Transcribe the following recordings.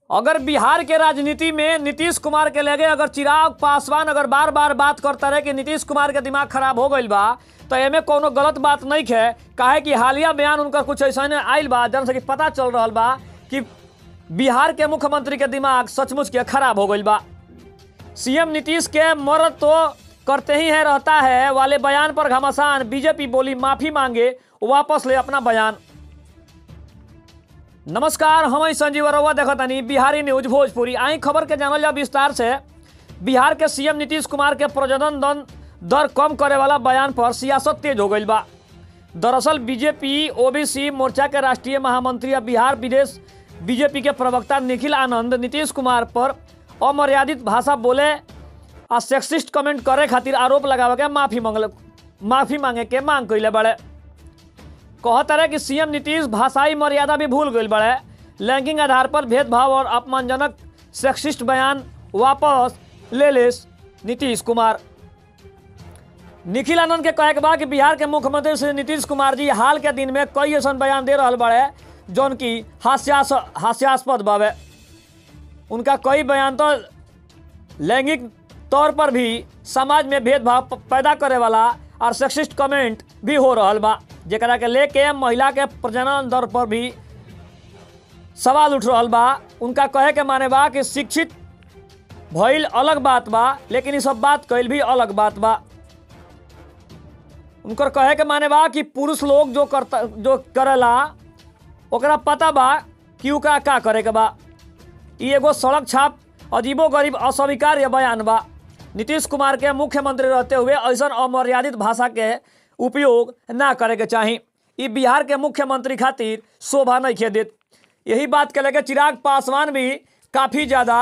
अगर बिहार के राजनीति में नीतीश कुमार के लगे अगर चिराग पासवान अगर बार बार बात करता रहे कि नीतीश कुमार के दिमाग खराब हो गईल बा तो एमे कोनो गलत बात नहीं है काहे कि हालिया बयान उनका कुछ ऐसा आयल बा जन से कि पता चल रहा बा कि बिहार के मुख्यमंत्री के दिमाग सचमुच के खराब हो गईल बा सीएम नीतीश के मरद तो करते ही है रहता है वाले बयान पर घमासान बीजेपी बोली माफी मांगे वापस ले अपना बयान नमस्कार हम संजीव अरोवा देखतानी बिहारी न्यूज भोजपुरी आई खबर के जानल जा विस्तार से बिहार के सीएम नीतीश कुमार के प्रजनन दन दर कम करे वाला बयान पर सियासत तेज हो गई बा दरअसल बीजेपी ओबीसी मोर्चा के राष्ट्रीय महामंत्री और बिहार विदेश बीजेपी के प्रवक्ता निखिल आनंद नीतीश कुमार पर अमर्यादित भाषा बोले आ सेक्सिस्ट कमेंट करे खातिर आरोप लगावे के माफी मांगल माफी मांगे के मांग कैले बड़े कहत रहे कि सीएम नीतीश भाषाई मर्यादा भी भूल गई बड़े लैंगिक आधार पर भेदभाव और अपमानजनक सेक्सिस्ट बयान वापस ले ले नीतीश कुमार निखिल आनंद के कहे के बा कि बिहार के मुख्यमंत्री श्री नीतीश कुमार जी हाल के दिन में कई ऐसा बयान दे रहा बड़े जौन की हास्यास हास्यास्पद बावे उनका कई बयान तो लैंगिक तौर पर भी समाज में भेदभाव प- पैदा करे वाला और सेक्सिस्ट कमेंट भी हो रहा बा जेकरा के लेके महिला के प्रजनन दर पर भी सवाल उठ रहा बा उनका कहे के माने बा कि शिक्षित भइल अलग बात बा लेकिन ये सब बात कैल भी अलग बात बा उनकर कहे के माने बा कि पुरुष लोग जो करता जो करेला ओकरा पता बा कि ओकरा का करे के बा ई एगो सड़क छाप अजीबो गरीब अस्वीकार्य बयान बा नीतीश कुमार के मुख्यमंत्री रहते हुए ऐसा अमर्यादित भाषा के उपयोग ना करे के चाही ई बिहार के मुख्यमंत्री खातिर शोभा नहीं खे देत यही बात के लेके चिराग पासवान भी काफी ज्यादा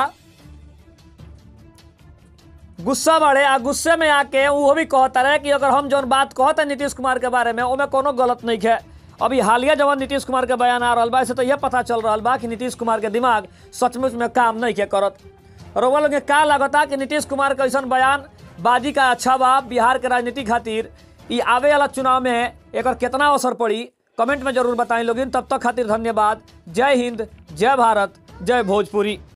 गुस्सा बढ़े आ गुस्से में आके वो भी कहता रहे कि अगर हम जौन बात कहते नीतीश कुमार के बारे में ओमे कोनो गलत नहीं है अभी हालिया जवन नीतीश कुमार के बयान आ रहा बा इससे तो यह पता चल रहा बा कि नीतीश कुमार के दिमाग सचमुच में काम नहीं के करत रउआ लोग के का लगता कि नीतीश कुमार का ऐसा बयान बाजी का अच्छा बा बिहार के राजनीति खातिर ई आवे वाला चुनाव में एकर कितना असर पड़ी कमेंट में जरूर बताएं लोगिन तब तक खातिर धन्यवाद जय हिंद जय भारत जय भोजपुरी